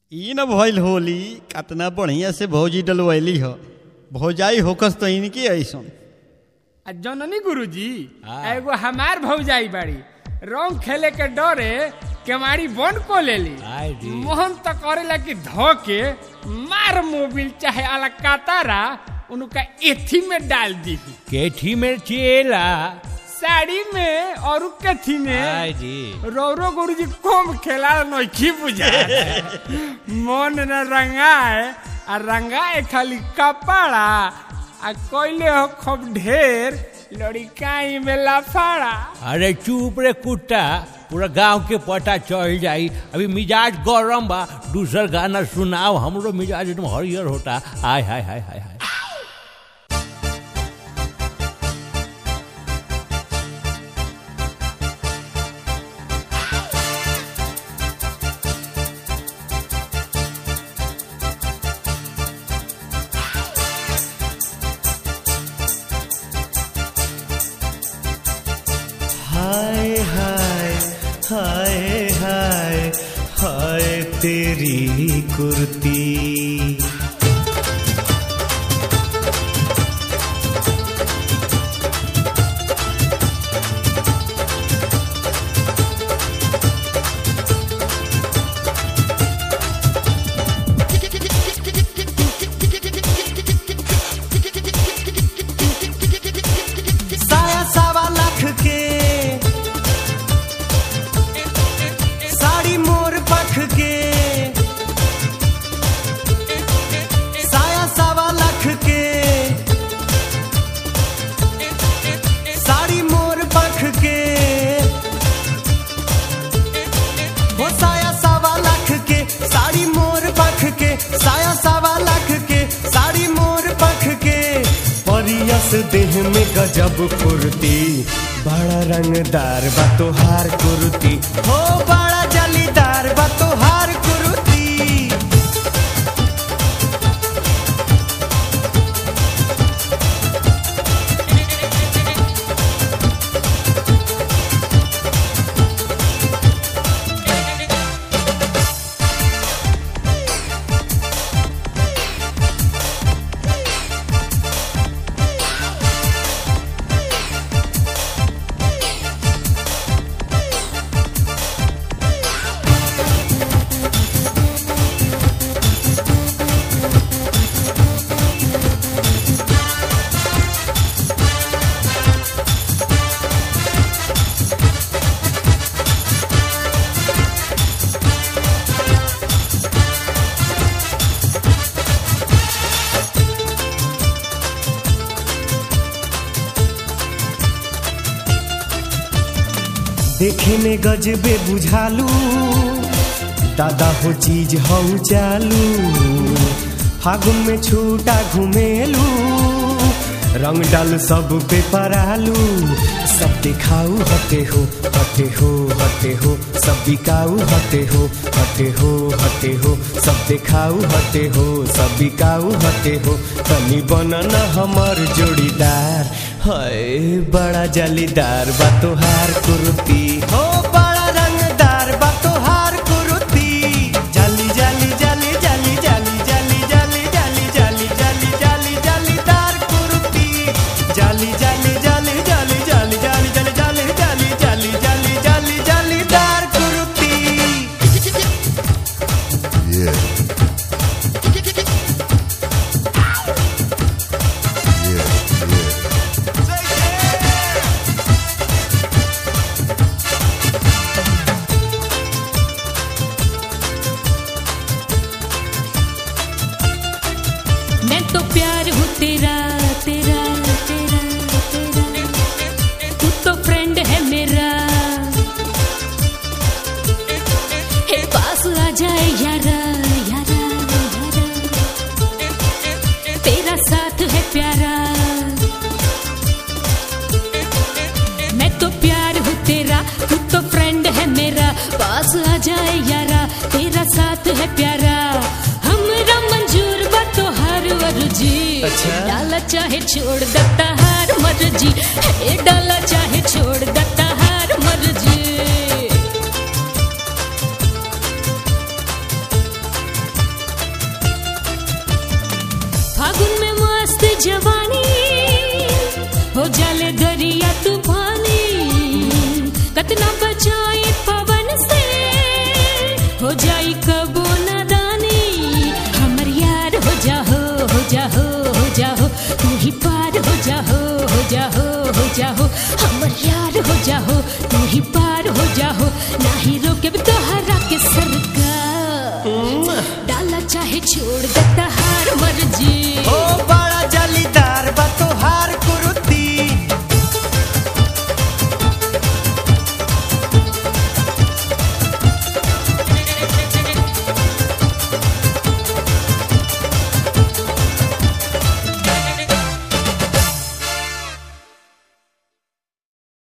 ई न भइल होली कतना बढ़िया से भौजी डलवैली ह भौजाई होकस तो इनकी ऐसन आ जननी गुरुजी हाँ। एगो हमार भौजाई बाड़ी रंग खेले के डरे केवाड़ी बंद को लेली आय रे। मोहन तो करेला कि धो के मार मोबिल चाहे अलकातारा उनका एथी में डाल दी केठी में चेला साड़ी में और कथी में आय जी रौरो गुरुजी कम खेला नइखी बुझा मन न रंगाए आ रंगाए खाली कपड़ा आ कोइले हो खूब ढेर लड़िकाई में लफाड़ा अरे चुप रे कुत्ता पूरा गांव के पता चल जाई अभी मिजाज गरम बा दूसर गाना सुनाओ हमरो मिजाज एकदम हरियर होता आय हाय हाय हाय हाय हाय हाय हाय हाय हाय तेरी कुर्ती साया सावा लाख के साड़ी मोर पख के साया सावा लाख के साड़ी मोर पख के वो साया सावा लाख के साड़ी मोर पख के साया सावा लाख के साड़ी मोर पख के परियस देह में गजब फुर्ती बड़ा रंगदार बा तोहार कुर्ती हो बड़ा जलीदार बा तोहार कुर्ती देखे में गजबे बुझालू दादा हो चीज हऊ चालू फागुन में छूटा घुमेलू रंग डाल सब पे परालू सब दिखाऊ हटे हो हटे हो हटे हो सब बिकाऊ हटे हो हटे हो हटे हो सब दिखाऊ हटे हो सब बिकाऊ हटे हो तनी बनन हमर जोड़ीदार हाय बड़ा जालीदार बा तोहार कुर्ती हो बड़ा रंगदार बा तोहार कुर्ती जाली जाली जाली जाली जाली जाली जाली जाली जाली जाली जाली जालीदार कुर्ती जाली जाली जाली जाली जाली जाली जाली जाली जाली जाली जाली जाली जालीदार कुर्ती Yeah. Yeah, yeah. मैं तो प्यार हूँ तेरा तेरा तेरा तेरा तू तो फ्रेंड है मेरा हे पास आ जाए यारा यारा यारा तेरा साथ है प्यारा मैं तो प्यार हूँ तेरा तू तो फ्रेंड है मेरा पास आ जाए यारा तेरा साथ है प्यारा हमरा मंजूर बा तो हर अर्जी अच्छा। डाला चाहे छोड़ देता हर मर्जी हे डाला चाहे छोड़ देता हर मर्जी जाओ हमर यार हो जाओ तू ही पार